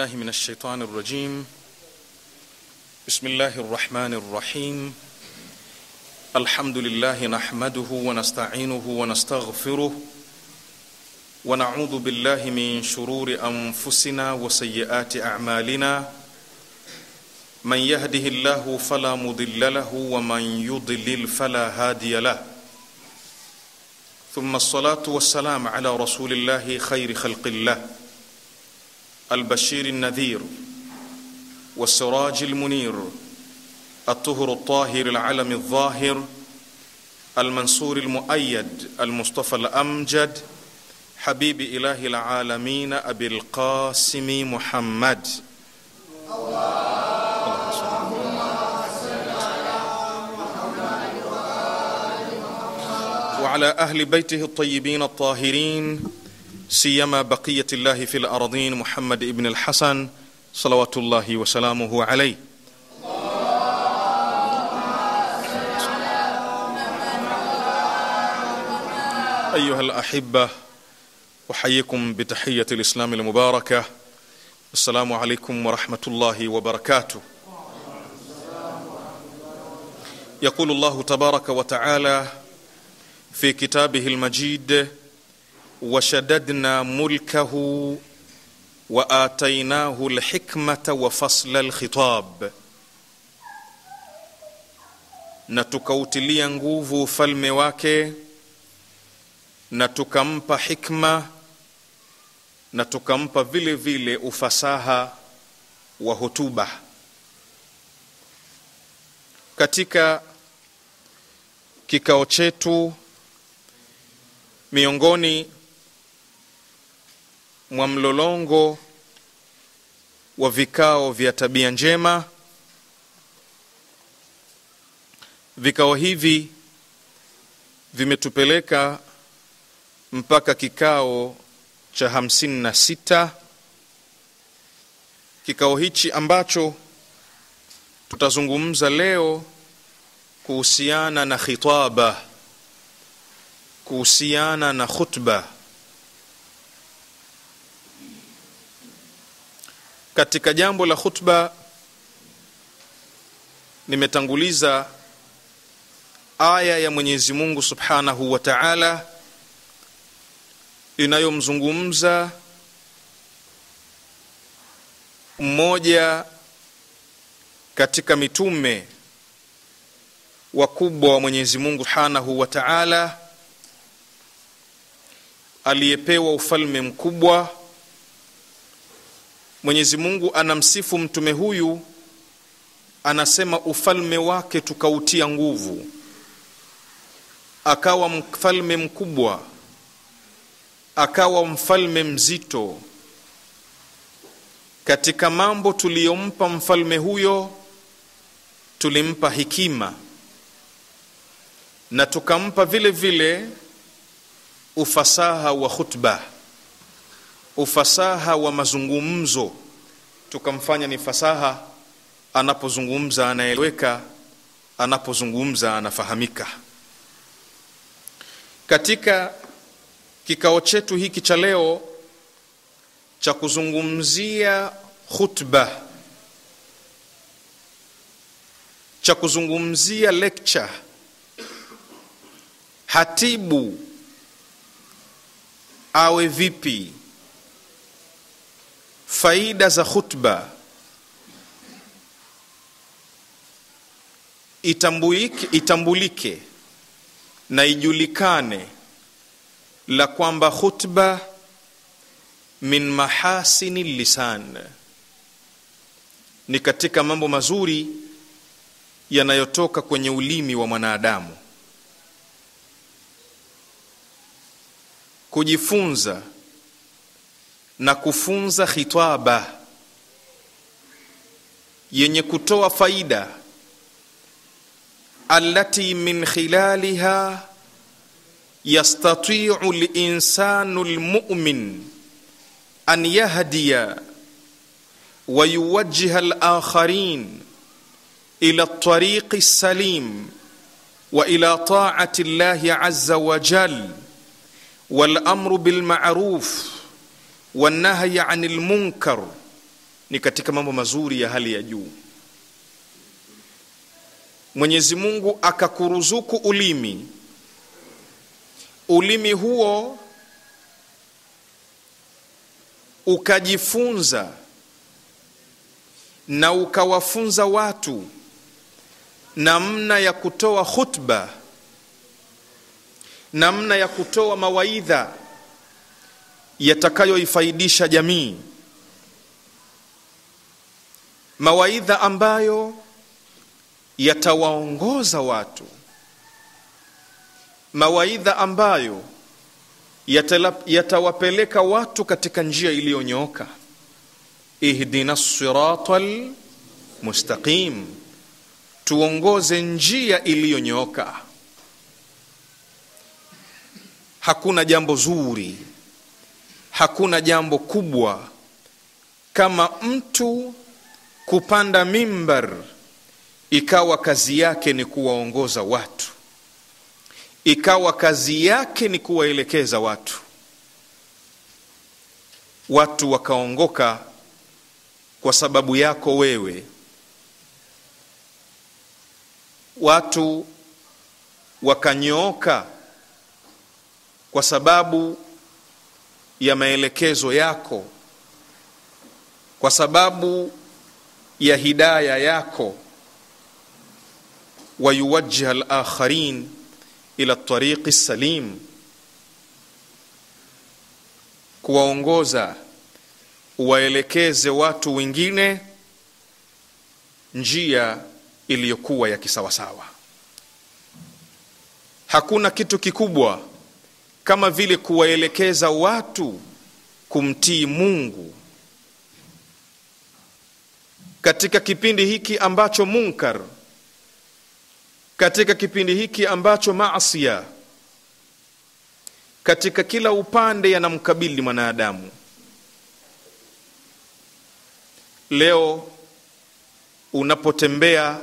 بالله من الشيطان الرجيم بسم الله الرحمن الرحيم الحمد لله نحمده ونستعينه ونستغفره ونعوذ بالله من شرور انفسنا وسيئات اعمالنا من يهده الله فلا مضل له ومن يضلل فلا هادي له ثم الصلاه والسلام على رسول الله خير خلق الله البشير النذير والسراج المنير الطهر الطاهر العلم الظاهر المنصور المؤيد المصطفى الامجد حبيب اله العالمين ابي القاسم محمد وعلى اهل بيته الطيبين الطاهرين سيما بقيه الله في الارضين محمد ابن الحسن صلوات الله وسلامه عليه ايها الاحبه احييكم بتحيه الاسلام المباركه السلام عليكم ورحمه الله وبركاته يقول الله تبارك وتعالى في كتابه المجيد وشددنا ملكه واتيناه الحكمه وفصل الخطاب na tukautilia nguvu ufalme wake na tukampa hikma na tukampa vile vile ufasaha wa hotuba katika kikao chetu miongoni mwa mlolongo wa vikao vya tabia njema vikao hivi vimetupeleka mpaka kikao cha hamsini na sita kikao hichi ambacho tutazungumza leo kuhusiana na khitaba kuhusiana na khutba katika jambo la khutba nimetanguliza aya ya mwenyezi mungu subhanahu wa taala inayomzungumza mmoja katika mitume wakubwa wa mwenyezi mungu subhanahu wa taala aliyepewa ufalme mkubwa mwenyezi mungu anamsifu mtume huyu anasema ufalme wake tukautia nguvu akawa mfalme mkubwa akawa mfalme mzito katika mambo tuliyompa mfalme huyo tulimpa hikima na tukampa vile vile ufasaha wa khutba ufasaha wa mazungumzo tukamfanya ni fasaha anapozungumza anaeleweka anapozungumza anafahamika katika kikao chetu hiki cha leo cha kuzungumzia khutba cha kuzungumzia lecture hatibu awe vipi faida za khutba itambulike, itambulike na ijulikane la kwamba khutba min mahasini lisan ni katika mambo mazuri yanayotoka kwenye ulimi wa mwanadamu kujifunza na kufunza khitaba yenye kutoa faida allati min khilaliha yastatiu linsanu lmumin an yahdiya wa yuwajjiha alakharin ila ltariqi lsalim wa ila taati llahi aza wajal والامر بالمعروف والنهي عن المنكر ni katika mambo mazuri ya hali ya juu mwenyezi mungu akakuruzuku ulimi ulimi huo ukajifunza na ukawafunza watu namna ya kutoa khutba namna ya kutoa mawaidha yatakayoifaidisha jamii mawaidha ambayo yatawaongoza watu mawaidha ambayo yatawapeleka watu katika njia iliyonyooka ihdina sirata lmustaqim tuongoze njia iliyonyooka hakuna jambo zuri hakuna jambo kubwa kama mtu kupanda mimbar ikawa kazi yake ni kuwaongoza watu ikawa kazi yake ni kuwaelekeza watu watu wakaongoka kwa sababu yako wewe watu wakanyooka kwa sababu ya maelekezo yako kwa sababu ya hidaya yako wayuwajjiha alakharin ila tariqi salim kuwaongoza uwaelekeze watu wengine njia iliyokuwa ya kisawasawa hakuna kitu kikubwa kama vile kuwaelekeza watu kumtii mungu katika kipindi hiki ambacho munkar katika kipindi hiki ambacho maasia katika kila upande yanamkabili mwanadamu leo unapotembea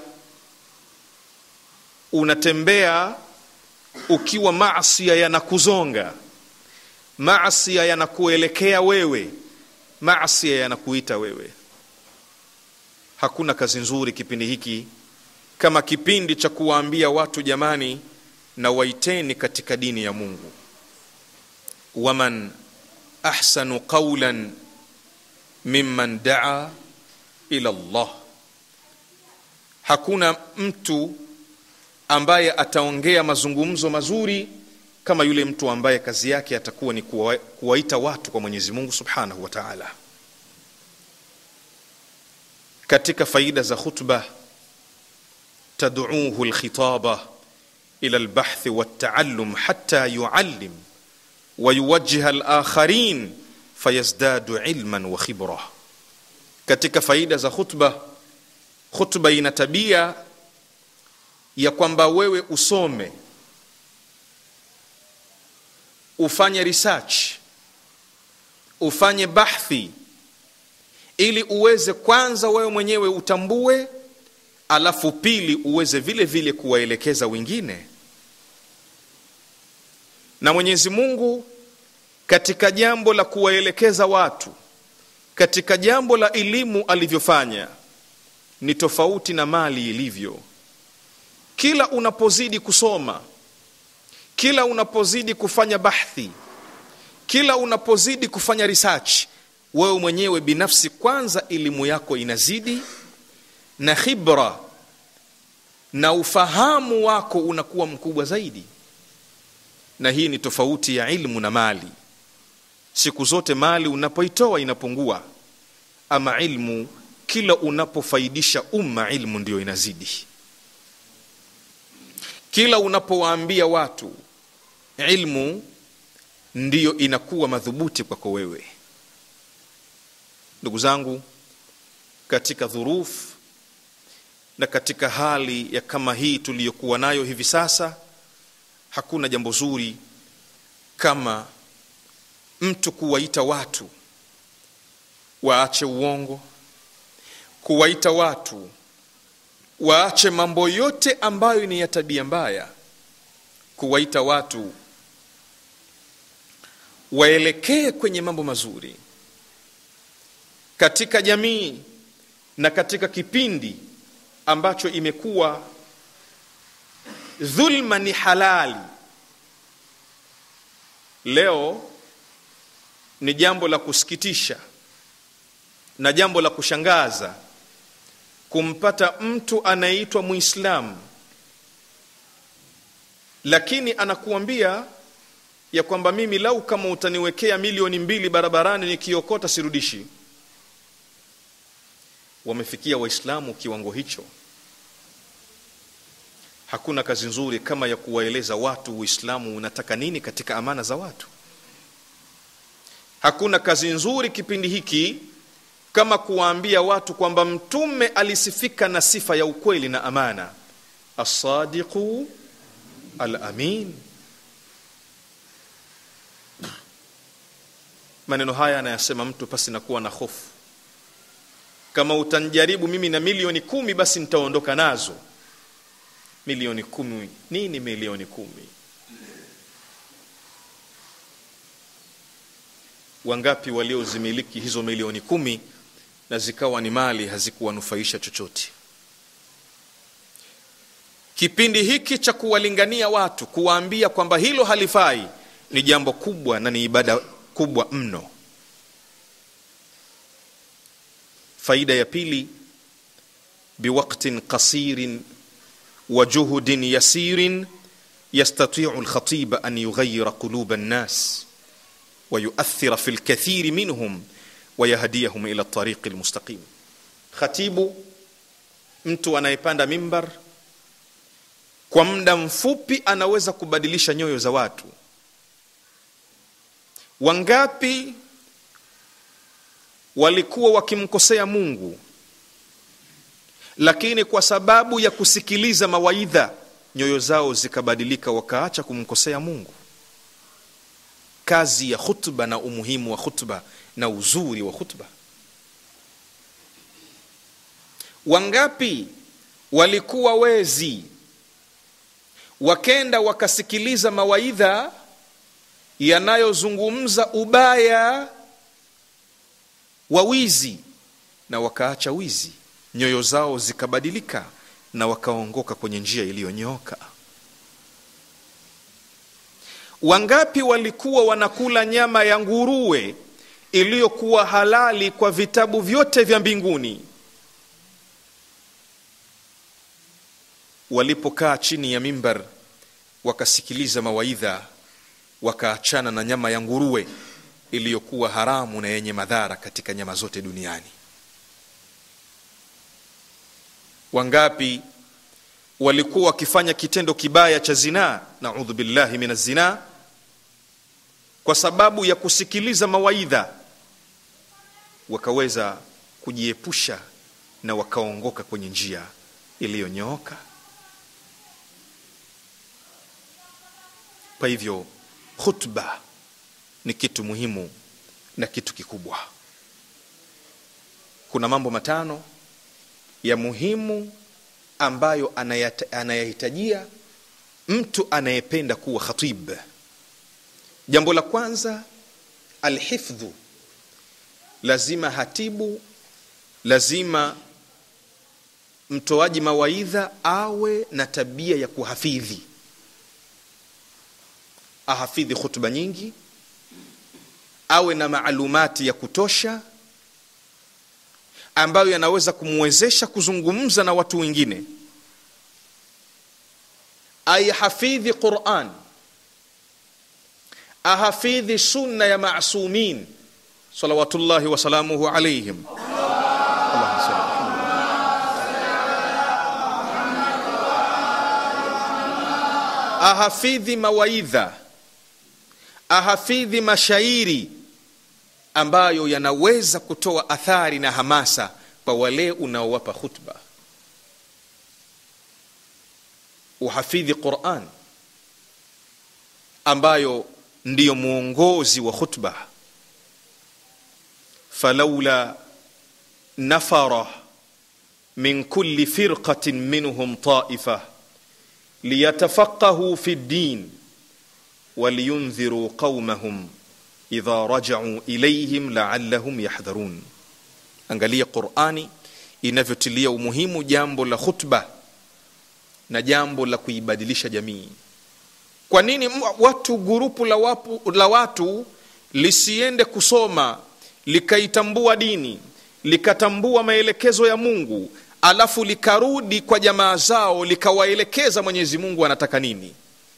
unatembea ukiwa maasia yanakuzonga maasia yanakuelekea wewe maasia yanakuita wewe hakuna kazi nzuri kipindi hiki kama kipindi cha kuwaambia watu jamani na waiteni katika dini ya mungu waman ahsanu qaulan mimman daa ila llah hakuna mtu ambaye ataongea mazungumzo mazuri kama yule mtu ambaye kazi yake atakuwa ni kuwa, kuwaita watu kwa mwenyezi mungu subhanahu wa taala katika faida za khutba تدعوه الخطابة إلى البحث والتعلم حتى يعلم ويوجه الآخرين فيزداد علما وخبرة katika faida za khutba khutba ina tabia ya kwamba wewe usome ufanye research ufanye bahthi ili uweze kwanza wewe mwenyewe utambue alafu pili uweze vile vile kuwaelekeza wengine na mwenyezi mungu katika jambo la kuwaelekeza watu katika jambo la elimu alivyofanya ni tofauti na mali ilivyo kila unapozidi kusoma kila unapozidi kufanya bahthi kila unapozidi kufanya research wewe mwenyewe binafsi kwanza elimu yako inazidi na khibra na ufahamu wako unakuwa mkubwa zaidi na hii ni tofauti ya ilmu na mali siku zote mali unapoitoa inapungua ama ilmu kila unapofaidisha umma ilmu ndiyo inazidi kila unapowaambia watu ilmu ndiyo inakuwa madhubuti kwako wewe ndugu zangu katika dhurufu na katika hali ya kama hii tuliyokuwa nayo hivi sasa hakuna jambo zuri kama mtu kuwaita watu waache uongo kuwaita watu waache mambo yote ambayo ni ya tabia mbaya kuwaita watu waelekee kwenye mambo mazuri katika jamii na katika kipindi ambacho imekuwa dhulma ni halali leo ni jambo la kusikitisha na jambo la kushangaza kumpata mtu anayeitwa muislamu lakini anakuambia ya kwamba mimi lau kama utaniwekea milioni mbili barabarani nikiokota sirudishi wamefikia waislamu kiwango hicho hakuna kazi nzuri kama ya kuwaeleza watu uislamu unataka nini katika amana za watu hakuna kazi nzuri kipindi hiki kama kuwaambia watu kwamba mtume alisifika na sifa ya ukweli na amana assadiqu alamin maneno haya anayasema mtu pasi na kuwa na hofu kama utanjaribu mimi na milioni kumi basi nitaondoka nazo milioni kumi nini milioni kumi wangapi waliozimiliki hizo milioni kumi na zikawa ni mali hazikuwanufaisha chochote kipindi hiki cha kuwalingania watu kuwaambia kwamba hilo halifai ni jambo kubwa na ni ibada kubwa mno faida ya pili biwaktin qasirin wa juhudin yasirin yastatiu lkhatiba an yughayira quluba nnas ويؤثر في الكثير منهم ويهديهم الى الطريق المستقيم khatibu mtu anayepanda mimbar kwa muda mfupi anaweza kubadilisha nyoyo za watu wangapi walikuwa wakimkosea mungu lakini kwa sababu ya kusikiliza mawaidha nyoyo zao zikabadilika wakaacha kumkosea mungu kazi ya khutba na umuhimu wa khutba na uzuri wa khutba wangapi walikuwa wezi wakenda wakasikiliza mawaidha yanayozungumza ubaya wa wizi na wakaacha wizi nyoyo zao zikabadilika na wakaongoka kwenye njia iliyonyooka wangapi walikuwa wanakula nyama ya nguruwe iliyokuwa halali kwa vitabu vyote vya mbinguni walipokaa chini ya mimbar wakasikiliza mawaidha wakaachana na nyama ya nguruwe iliyokuwa haramu na yenye madhara katika nyama zote duniani wangapi walikuwa wakifanya kitendo kibaya cha zinaa naudhu billahi min azzinaa kwa sababu ya kusikiliza mawaidha wakaweza kujiepusha na wakaongoka kwenye njia iliyonyooka kwa hivyo khutba ni kitu muhimu na kitu kikubwa kuna mambo matano ya muhimu ambayo anayahitajia mtu anayependa kuwa khatib jambo la kwanza alhifdhu lazima hatibu lazima mtoaji mawaidha awe na tabia ya kuhafidhi ahafidhi khutba nyingi awe na maalumati ya kutosha ambayo yanaweza kumwezesha kuzungumza na watu wengine aihafidhi quran ahafidhi sunna ya masumin salawatullahi wasalamuhu alaihim ahafidhi mawaidha ahafidhi mashairi ambayo yanaweza kutoa athari na hamasa kwa wale unaowapa khutba uhafidhi quran ambayo ndiyo mwongozi wa khutba falaula nafara min kulli firqatin minhum taifa liyatafaqahuu fi ddin waliyundhiruu qaumahum idha rajacuu ilayhim laallahum yahdharun angalia qurani inavyotilia umuhimu jambo la khutba na jambo la kuibadilisha jamii kwa nini watu gurupu la, wapu, la watu lisiende kusoma likaitambua dini likatambua maelekezo ya mungu alafu likarudi kwa jamaa zao likawaelekeza mwenyezi mungu anataka nini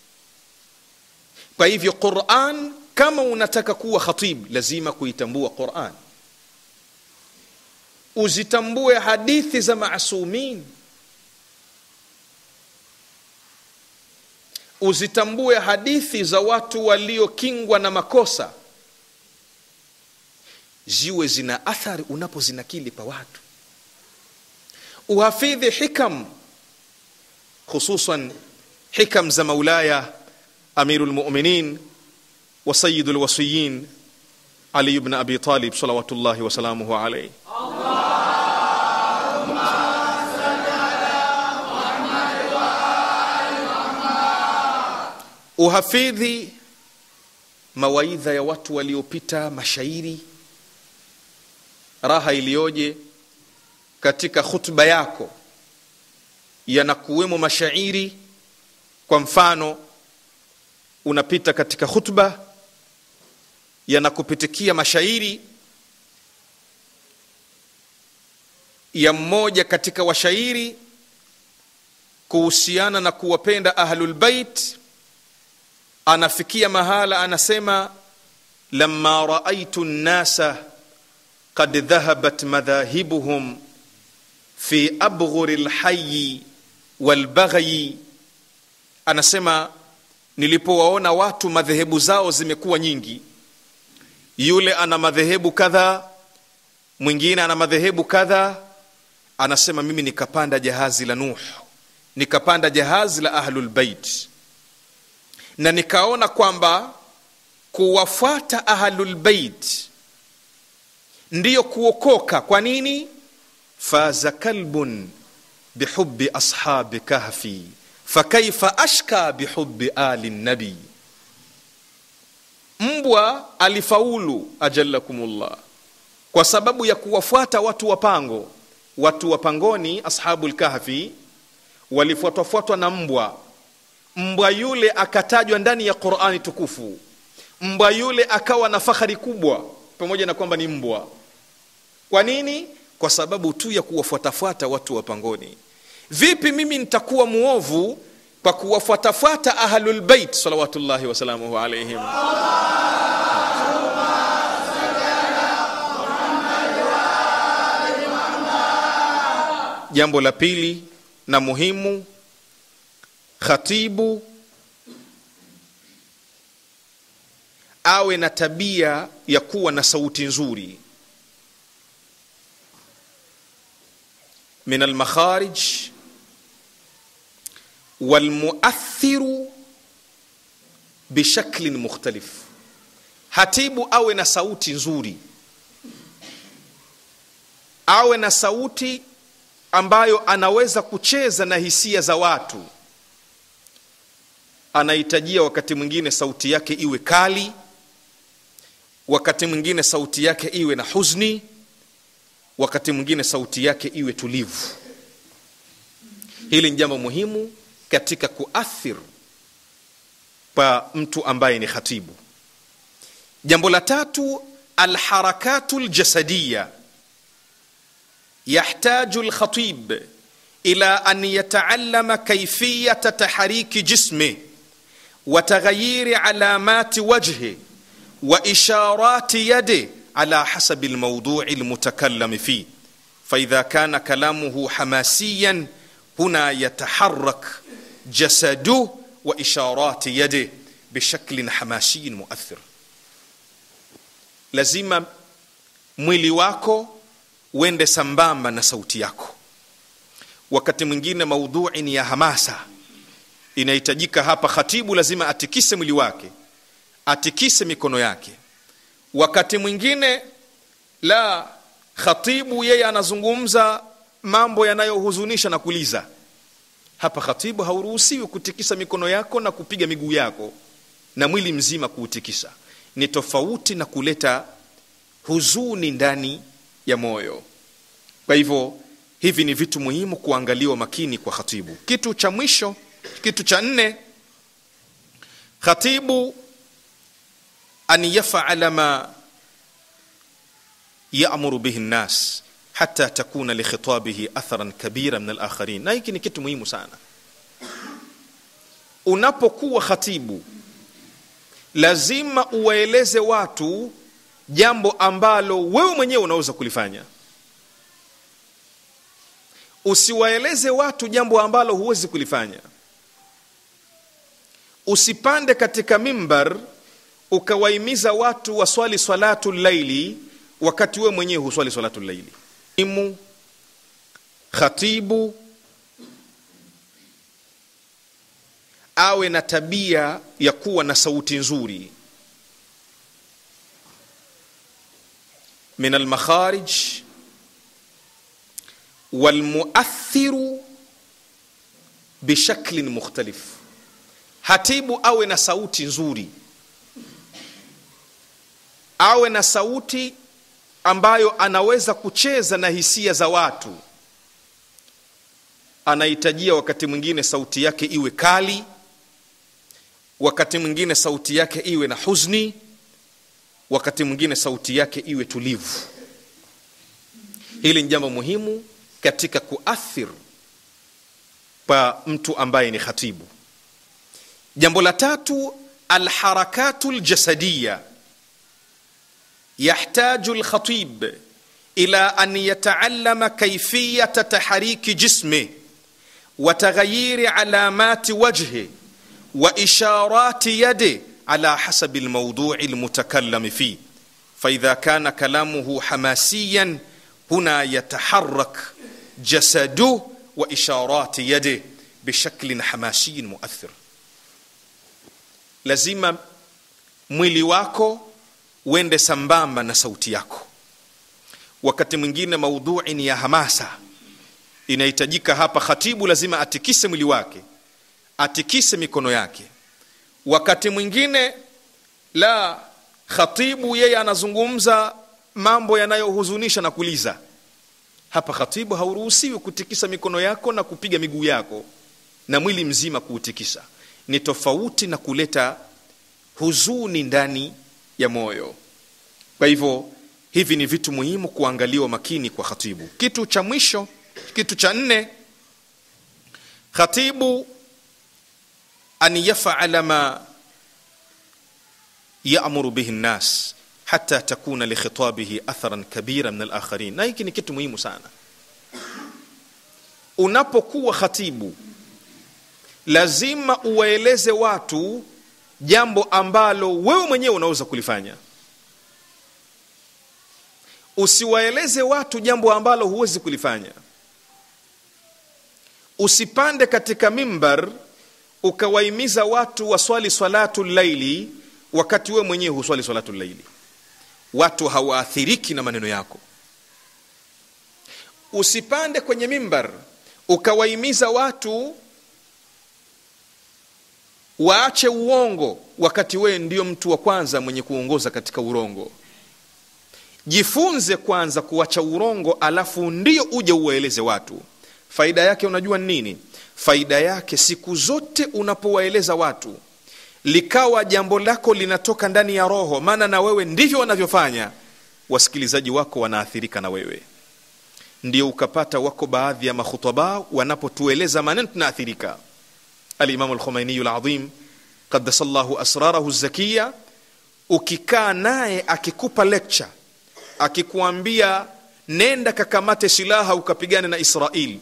kwa hivyo quran kama unataka kuwa khatib lazima kuitambua quran uzitambue hadithi za masumin uzitambue hadithi za watu waliokingwa na makosa ziwe zina athari unapozinakili pa watu uhafidhi hikam khususan hikam za maulaya amiru lmuminin wa sayidu lwasiyin ali bn abi talib salawatullahi wasalamuhu alaihi uhafidhi mawaidha ya watu waliopita mashairi raha iliyoje katika khutba yako yanakuwemo mashairi kwa mfano unapita katika khutba yanakupitikia mashairi ya mmoja katika washairi kuhusiana na kuwapenda ahlulbait anafikia mahala anasema lama raaitu nnasa qad dhahabat madhahibuhum fi abghuri lhayi walbaghyi anasema nilipowaona watu madhehebu zao zimekuwa nyingi yule ana madhehebu kadha mwingine ana madhehebu kadha anasema mimi nikapanda jahazi la nuh nikapanda jahazi la ahlulbait na nikaona kwamba kuwafuata ahlulbeit ndiyo kuokoka kwa nini faza kalbun bihubi ashabi kahfi fakaifa ashka bihubi ali nabi mbwa alifaulu ajalakumullah kwa sababu ya kuwafuata watu wa pango watu wa pangoni ashabu lkahfi walifuatwafuatwa na mbwa mbwa yule akatajwa ndani ya qurani tukufu mbwa yule akawa na fahari kubwa pamoja na kwamba ni mbwa kwa nini kwa sababu tu ya kuwafuatafuata watu wa pangoni vipi mimi nitakuwa muovu kwa kuwafuatafuata ahlulbeit salawatullahi wasalamuhu alaihim jambo la pili na muhimu khatibu awe na tabia ya kuwa na sauti nzuri min almakharij walmuathiru bishaklin mukhtalif hatibu awe na sauti nzuri awe na sauti ambayo anaweza kucheza na hisia za watu anahitajia wakati mwingine sauti yake iwe kali wakati mwingine sauti yake iwe na huzni wakati mwingine sauti yake iwe tulivu hili ni jambo muhimu katika kuathir pa mtu ambaye ni khatibu jambo la tatu alharakatu ljasadiya yahtaju lkhatib ila an yataallama kaifiyata tahriki jismih وتغيير علامات وجهه واشارات يده على حسب الموضوع المتكلم فيه فاذا كان كلامه حماسيا هنا يتحرك جسده واشارات يده بشكل حماسي مؤثر lazima mwili wako uende sambamba na sauti yako wakati mwingine maudhui ni ya hamasa inahitajika hapa khatibu lazima atikise mwili wake atikise mikono yake wakati mwingine la khatibu yeye anazungumza mambo yanayohuzunisha na kuliza hapa khatibu hauruhusiwi kutikisa mikono yako na kupiga miguu yako na mwili mzima kuutikisa ni tofauti na kuleta huzuni ndani ya moyo kwa hivyo hivi ni vitu muhimu kuangaliwa makini kwa khatibu kitu cha mwisho kitu cha nne khatibu an yafala ma yamuru bihi nnas hata takuna likhitabihi atharan kabira min alakharin na hiki ni kitu muhimu sana unapokuwa khatibu lazima uwaeleze watu jambo ambalo wewe mwenyewe unaweza kulifanya usiwaeleze watu jambo ambalo huwezi kulifanya usipande katika mimbar ukawahimiza watu waswali salatu laili wakati wewe mwenyewe huswali salatu laili imu khatibu awe na tabia ya kuwa na sauti nzuri min almakharij walmuathiru bishaklin mukhtalif hatibu awe na sauti nzuri awe na sauti ambayo anaweza kucheza na hisia za watu anahitajia wakati mwingine sauti yake iwe kali wakati mwingine sauti yake iwe na huzni wakati mwingine sauti yake iwe tulivu hili ni jambo muhimu katika kuathir kwa mtu ambaye ni khatibu jambo la tatu alharakatu ljasadiya yahtaju lkhatib ila an yataallama kaifiyata tahriki jismih وتغيير علامات وجهه واشارات يده على حسب الموضوع المتكلم فيه فاذا كان كلامه حماسيا هنا يتحرك جسده واشارات يده بشكل حماسي مؤثر lazima mwili wako uende sambamba na sauti yako wakati mwingine maudhui ni ya hamasa inahitajika hapa khatibu lazima atikise mwili wake atikise mikono yake wakati mwingine la khatibu yeye anazungumza mambo yanayohuzunisha na kuliza hapa khatibu hauruhusiwi kutikisa mikono yako na kupiga miguu yako na mwili mzima kuutikisa ni tofauti na kuleta huzuni ndani ya moyo kwa hivyo hivi ni vitu muhimu kuangaliwa makini kwa khatibu kitu cha mwisho kitu cha nne khatibu an yafala ma yamuru bihi nnas hata takuna likhitabihi atharan kabira min alakharin na hiki ni kitu muhimu sana unapokuwa khatibu lazima uwaeleze watu jambo ambalo wewe mwenyewe unaweza kulifanya usiwaeleze watu jambo ambalo huwezi kulifanya usipande katika mimbar ukawahimiza watu waswali salatu laili wakati wewe mwenyewe huswali salatu laili watu hawaathiriki na maneno yako usipande kwenye mimbar ukawahimiza watu waache uongo wakati wewe ndio mtu wa kwanza mwenye kuongoza katika urongo jifunze kwanza kuacha urongo alafu ndio uje uwaeleze watu faida yake unajua nini faida yake siku zote unapowaeleza watu likawa jambo lako linatoka ndani ya roho maana na wewe ndivyo wanavyofanya wasikilizaji wako wanaathirika na wewe ndio ukapata wako baadhi ya makhutaba wanapotueleza maneno tunaathirika alimamu lkhumainiyu ladhim qadasa llahu asrarahu zakiya ukikaa naye akikupa lecture akikuambia nenda kakamate silaha ukapigane na israeli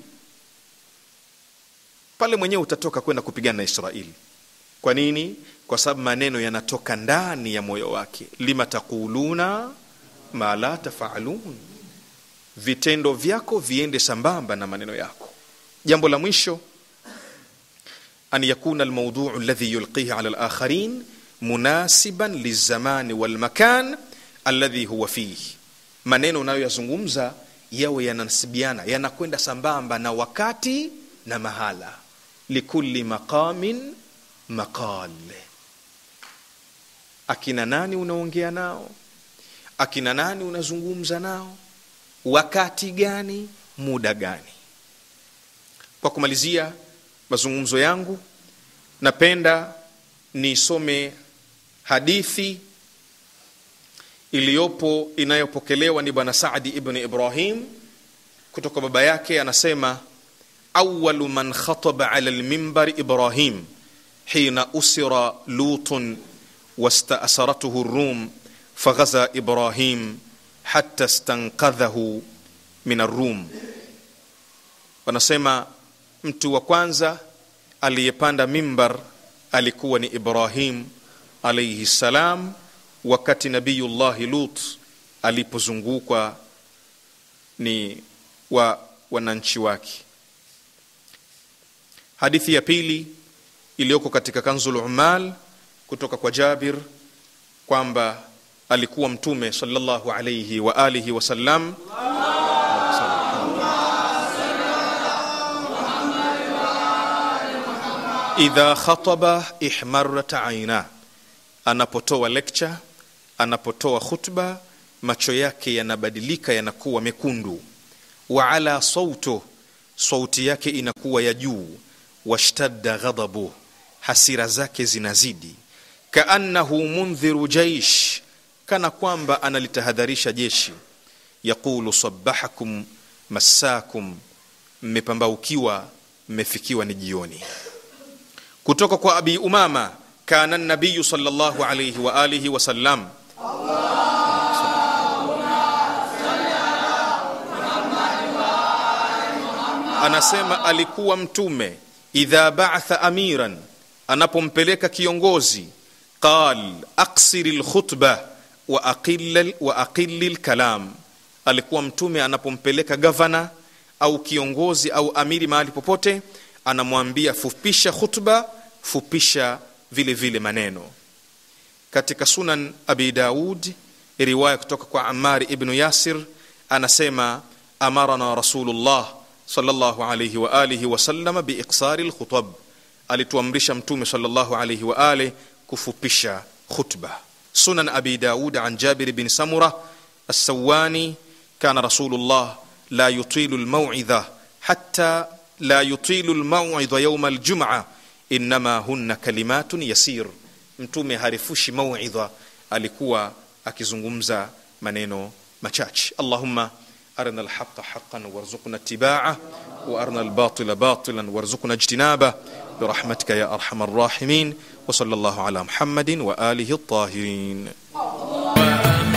pale mwenyewe utatoka kwenda kupigana na israeli kwa nini kwa sababu maneno yanatoka ndani ya moyo wake lima taquluna ma la tafalun vitendo vyako viende sambamba na maneno yako jambo la mwisho an yakuna almauduu alladhi yulqihi ala alakharin munasiban lilzamani walmakan alladhi huwa fihi maneno unayoyazungumza yawe yananasibiana yanakwenda sambamba na wakati na mahala likulli maqamin maqal akina nani unaongea nao akina nani unazungumza nao wakati gani muda gani kwa kumalizia mazungumzo yangu napenda nisome hadithi iliyopo inayopokelewa ni bwana Saadi ibn Ibrahim kutoka baba yake, anasema awalu man khataba ala lmimbari Ibrahim hina usira lutun wastaasaratuhu rum faghaza Ibrahim hatta stanqadhahu min arrum. Wanasema mtu wa kwanza aliyepanda mimbar alikuwa ni Ibrahim alayhi salam wakati nabiyullahi lut alipozungukwa ni wa wananchi wake hadithi ya pili iliyoko katika kanzul umal kutoka kwa jabir kwamba alikuwa mtume sallallahu alayhi wa alihi wasallam idha khataba ihmarat aina anapotoa lecture anapotoa khutba macho yake yanabadilika yanakuwa mekundu wa ala sauto sauti yake inakuwa ya juu washtadda ghadabu hasira zake zinazidi kaannahu mundhiru jaish kana kwamba analitahadharisha jeshi yaqulu sabahakum massakum mmepambaukiwa mmefikiwa ni jioni kutoka kwa abi umama kana nabiyu sallallahu alayhi wa alihi wasallam anasema alikuwa mtume idha ba'atha amiran anapompeleka kiongozi qal aksiri lkhutba wa aqilla wa aqilli lkalam alikuwa mtume anapompeleka gavana au kiongozi au amiri mahali popote anamwambia fupisha khutba fupisha vile vile maneno katika sunan abi daud riwaya kutoka kwa amari ibnu yasir anasema amarana rasulullah sallallahu alayhi wa alihi wasallam biiksari lkhutab alituamrisha mtume sallallahu alayhi wa alihi kufupisha khutba sunan abi daud an jabir bin samura السواني كان رسول الله لا يطيل الموعظة حتى لا يطيل الموعظة يوم الجمعة إنما هن كلمات يسير mtume harifushi mauidha alikuwa akizungumza maneno machache allahumma arina alhaqa haqan warzuqna ittiba'a wa arina albatila batilan warzuqna ijtinaba برحمتك يا ارحم الراحمين وصلى الله على محمد واله الطاهرين